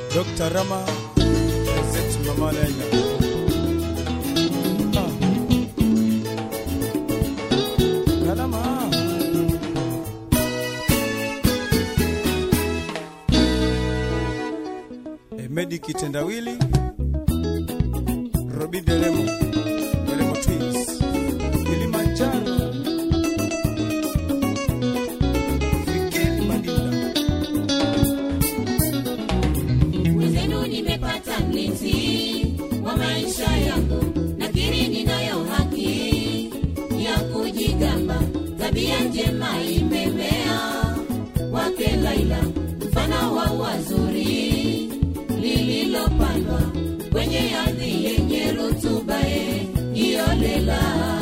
Dr. Rama Zet Mama Lenya. Ah. Kalama. Emedi Kitendawili Robi Deremo Deremo Twins Kilimanjaro Fikiri Madinda Mwenzenu nimepata mlinzi wa maisha yangu, nakiri ninayo haki ya kujigamba. Tabia njema imemea wake Laila, mfano wa wazuri lililopandwa kwenye ardhi yenye rutuba iyolela.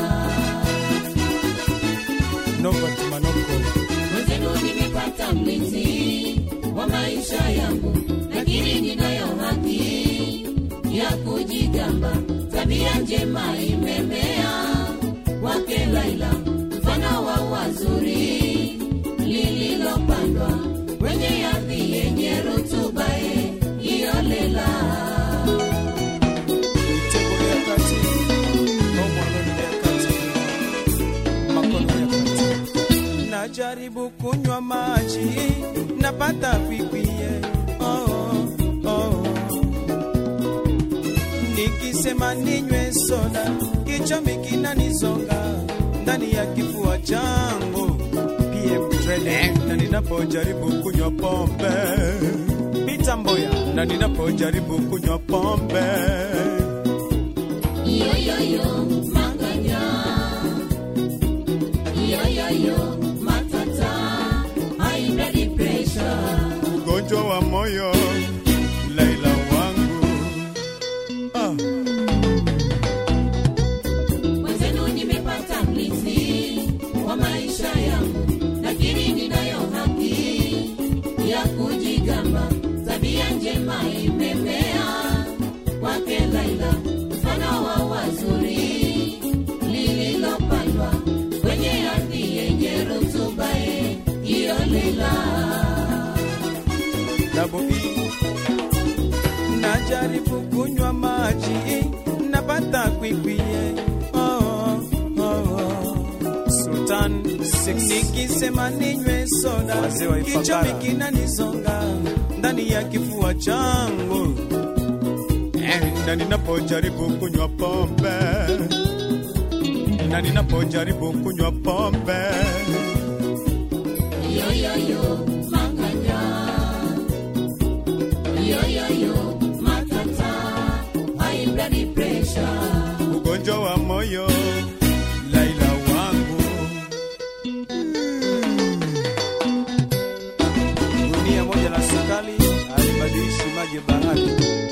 Novat Manoko Mwenzenu nimepata mlinzi wa maisha yangu, lakini ninayo haki ya kujigamba. Tabia njema imemea wake Laila, mfano wa wazuri lililopandwa kwenye ardhi yenye rutuba iyolela. Mitego ya kati Omwaloni ya kati Makono ya kati Najaribu kunywa maji Napata kwikwiye oh, oh. Nikisema ninywe soda Kichomi kinanizonga Ndani ya kifua changu PM Training Na ninapojaribu kunywa pombe Pita Mboya Na ninapojaribu kunywa pombe Yoyoyo manganya, yoyoyo matata, high blood pressure. ugonjwa wa moyo Laila wangu ah. Mwenzenu nimepata mlinzi wa maisha yangu, lakini ninayo haki ya kujigamba. Tabia njema imemea kwake Laila, mfano wa wazuri lililopandwa kwenye ardhi yenye rutuba iyolela. Double E. Najaribu kunywa maji napata kwikwiye oh, oh, oh. Sultan nikisema ninywe soda Wazee wa Ifakara. kichomi kinanizonga ndani ya kifua changu Eh, na ninapojaribu kunywa pombe na ninapojaribu kunywa pombe Yoyoyo manganya, yoyoyo matata, high blood pressure. ugonjwa wa moyo Laila wangu gunia moja la sukari alibadilishi maji bahari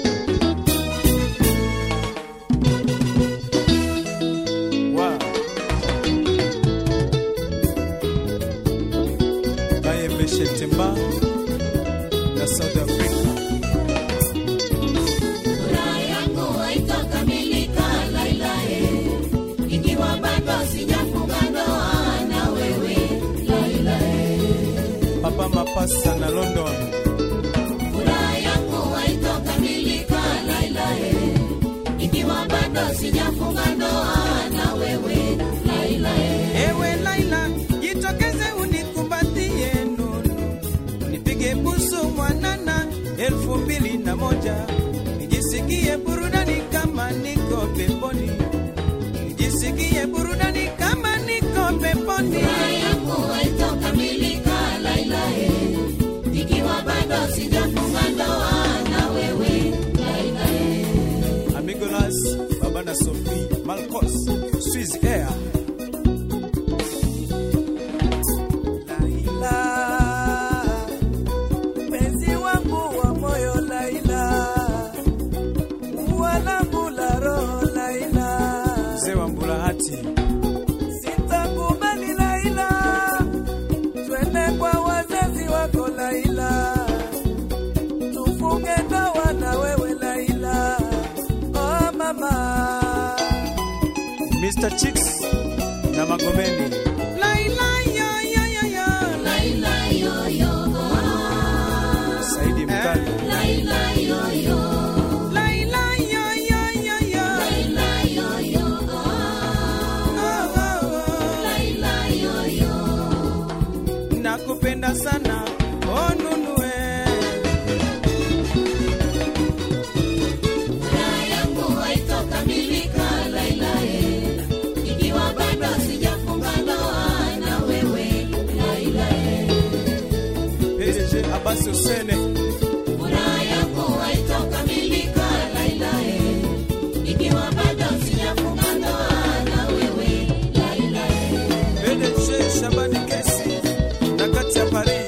Wow. Bayembe Shetemba na South Africa Furaha yangu haitakamilika Laila, eh, ikiwa bado sijafunga ndoa na wewe Laila. eh. Papa Mapasa na London Furaha yangu haitakamilika Laila, eh, ikiwa bado sijafunga ndoa na wewe Laila. eh. Ewe Laila, jitokeze unikumbatie nunu, nipige busu mwanana elfu mbili na moja nijisikie burudani kama niko peponi, nijisikie burudani kama niko peponi. Furaha yangu haitakamilika Laila, eh, ikiwa bado sijafunga ndoa na wewe Laila. eh. Amigolas, Baba na Sophie, Malcos, Swiss Air. Laila, mpenzi wangu wa moyo Laila, wanangu la roho Laila, Mzee wa Mbulahati, sitakubali Laila, twende kwa wazazi wako Laila, tufunge ndoa na wewe Laila, oh mama. Mr. Chicks na Magomeni. Laila, yo, yo, yo, yo. Laila, yo, yo, oh. Saidi Mkali. Laila, yo, Abasi Usene, Furaha yangu haitokamilika Laila, eh, ikiwa bado sijafunga ndoa na wewe Laila. eh. PDG Shabani Kesi na kati ya Paris,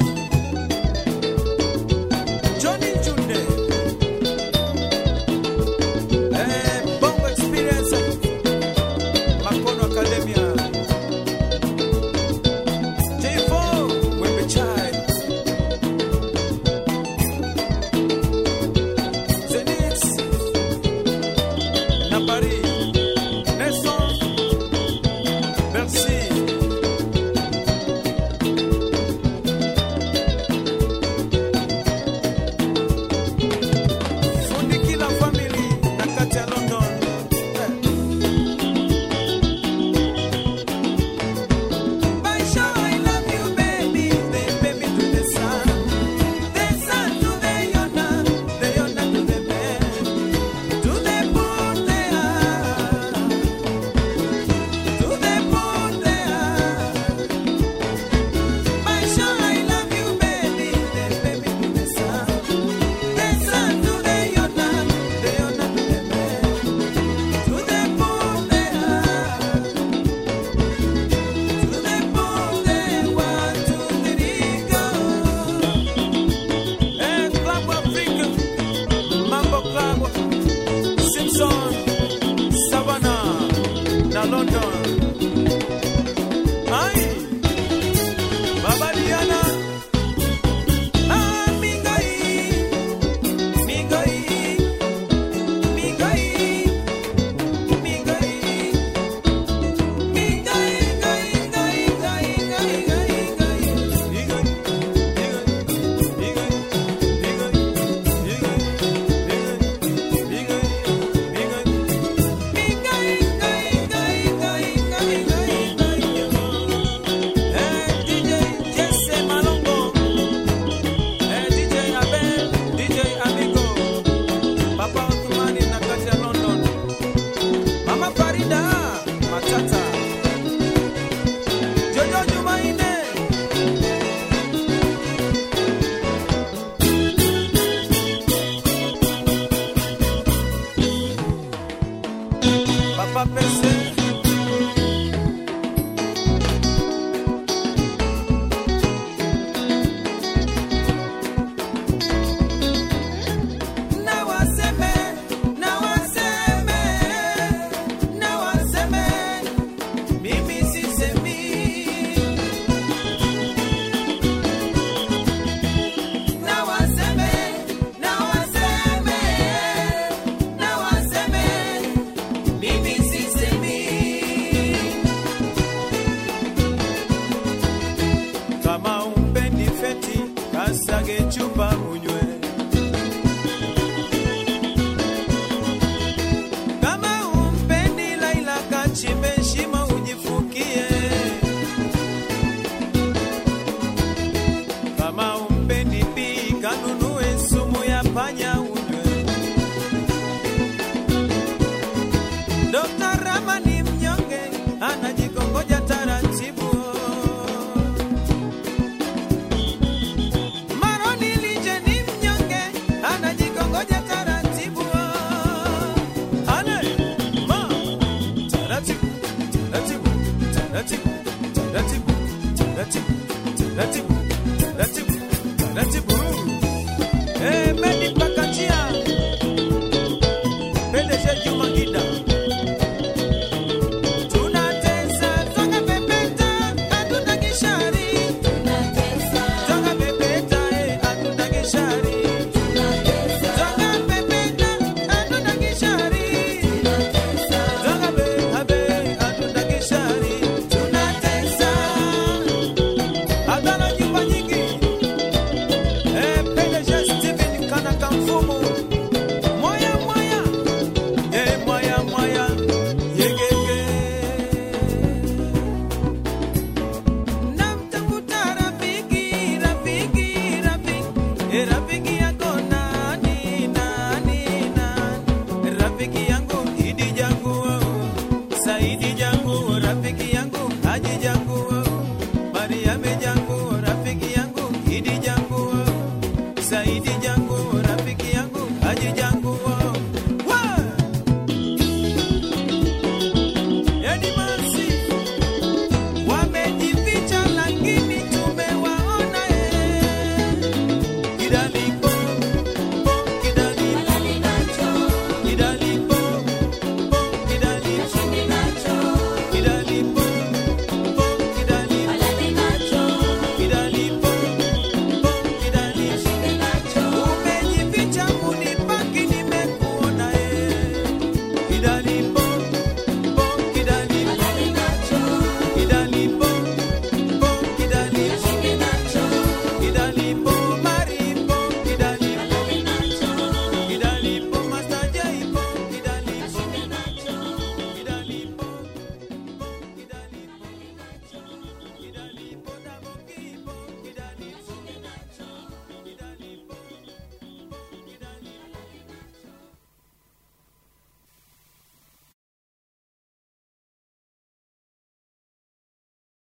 Johnny Junde, eh, Bongo Experience, Makono Academia, J4 Wembe Chai, Zenith na Paris, Nelson, merci. Fundi kila family na kati ya London. Maisha, I love you baby, the baby to the sun, the sun to the yona, the yona to the man, to the moon they are, to the moon they are. Maisha, I love you baby, the baby to the sun. The sun to the yona, the yona to the man, to the moon they are, to the moon they want to three go. Eh, Club Africa, Mambo Club, Simpson, Savannah, na London. Ai, Baba Diana, ah, Mingai. Migai, migai, migai, migai, gai, gai, gai, gai, gai, gai. Migai, migai, migai, migai, migai, migai, migai, migai, gai, gai, gai, gai, gai, gai. Eh, DJ Jesse Malongo. Eh, DJ Abel, DJ Amigo, Papa Othmani na kati ya London, Mama Farida Matata, Jojo Jumaine, Papa Pese. Na waseme, na waseme, na waseme, mimi sisemi. Na waseme, na waseme, na waseme, mimi sisemi. Kama umpendi feti, kasage chupa unywe. Kama umpendi Laila kachimbe shimo ujifukie. Kama umpendi Bi kanunue sumu ya panya unywe. Dr. Rama ni mnyonge, anajikongoja taratibu. Maroni Lije ni mnyonge, anajikongoja taratibu. Ale, ma, taratibu, taratibu, taratibu, taratibu, taratibu, taratibu, taratibu, taratibu. Eh, Medi Pakachia, PDG Juma Gida. Tunatesa, twanga pepeta, hatuna kishari. Tunatesa, Twanga pepeta, eh, hatuna kishari. tunatesa, Twanga pepeta, hatuna kishari. tunatesa, Twanga be, habe, hatuna kishari. Tunatesa. Hatuna nyumba nyingi. Eh, PDG Steven Kanaka Mfumu. Moya, moya. Eh, moya, moya. Yegege. Namtafuta rafiki, rafiki, rafiki. Eh, rafiki yako nani, nani, nani? Rafiki yangu Idi jangu, Saidi jangu, rafiki yangu Haji jangu, Mariame jangu, rafiki yangu Idi jangu, Saidi Jamil